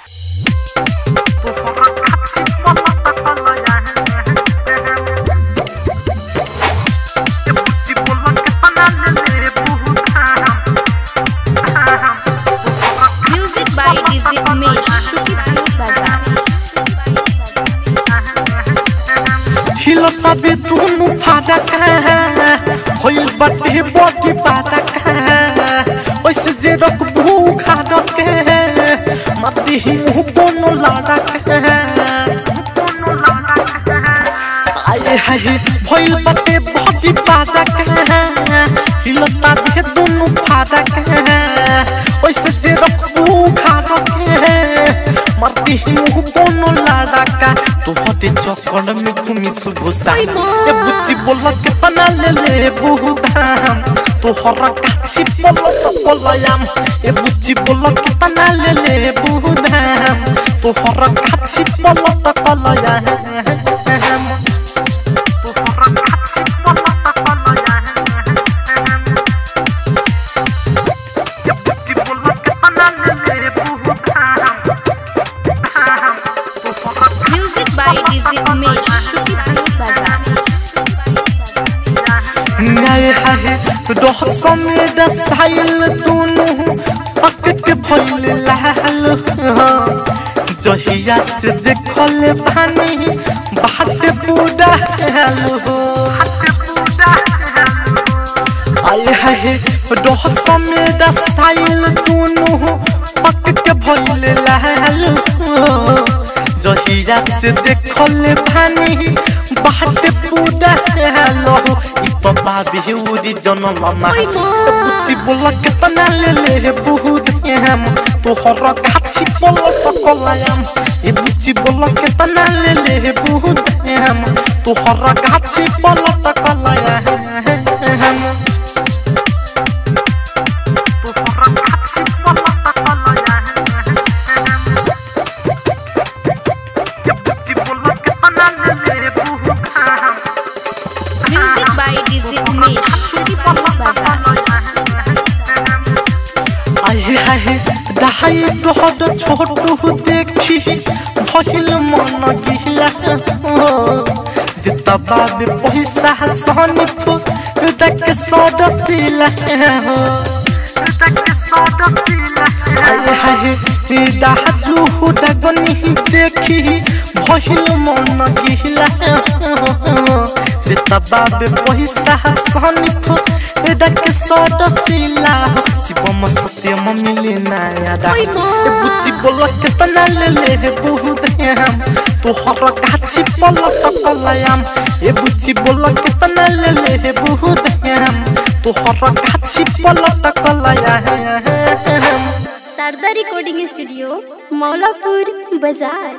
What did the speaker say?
Music by DJ Umesh, Shukipur Bazaar. हिलता बे दोनों फाटक होइल बटे बॉडी फाटक ओइसे जे रख भूखा रखे मत ही मुंह दोनों लाडक आए हाय भइल बटे बॉडी फाटक हिलता बे दोनों फाटक ओइसे जे रख भूखा रखे मत ही मुंह दोनों लाडका तू हटे चक्कर में घूमी सुबह शाम ए बुच्ची बोला कितना ले ले बहुदाम तू हर काची बोलो तो बोलयाम ए बुच्ची बोला कितना ले ले बहुदाम तू हर काची बोलो तो बोलयाम तू हर काची बोलो तो बोलयाम ए बुच्ची बोला कितना ले ले बहुदाम तू हर Music by DJ Umesh, Shukipur Bazaar. न्याय है रह समेत साइल दोनों पकट भइल लाल जहिया से देखल पानी बात पूरा हाल हो आए है रह समेत साइल दोनों पकट भइल लाल जहिया से देखल पानी बात पूरा हाल हो इ तो बाबी उरी जनम मा बुच्ची बोला कितना ले ले बहुत हम तो हर काची बोला तो कलायम ए बुच्ची बोला कितना ले ले बहुत हम तो हर काची बोला तो कलायम तो हर काची बोला तो कलायम ए बुच्ची बोला कितना ले ले बहुत हम Music by DJ Umesh, Shukipur Bazaar. आए आए दहाई डहड छोटू देखी भइल मन गिला दिता बाबे पैसा सनिप दक सडसिला आए आए दाजू डगनी देखी भइल मन गिला दिता बाबे पैसा सनिप दक सडसिला शिवम सत्यम मिले नया ए बुच्ची बोल कितना ले ले बहुत हम तो हर गाछी पल तकलयाम ए बुच्ची बोल कितना ले ले बहुत हम तो हर गाछी पल तकलयाम शारदा रिकॉर्डिंग स्टूडियो मौलापुर बाजार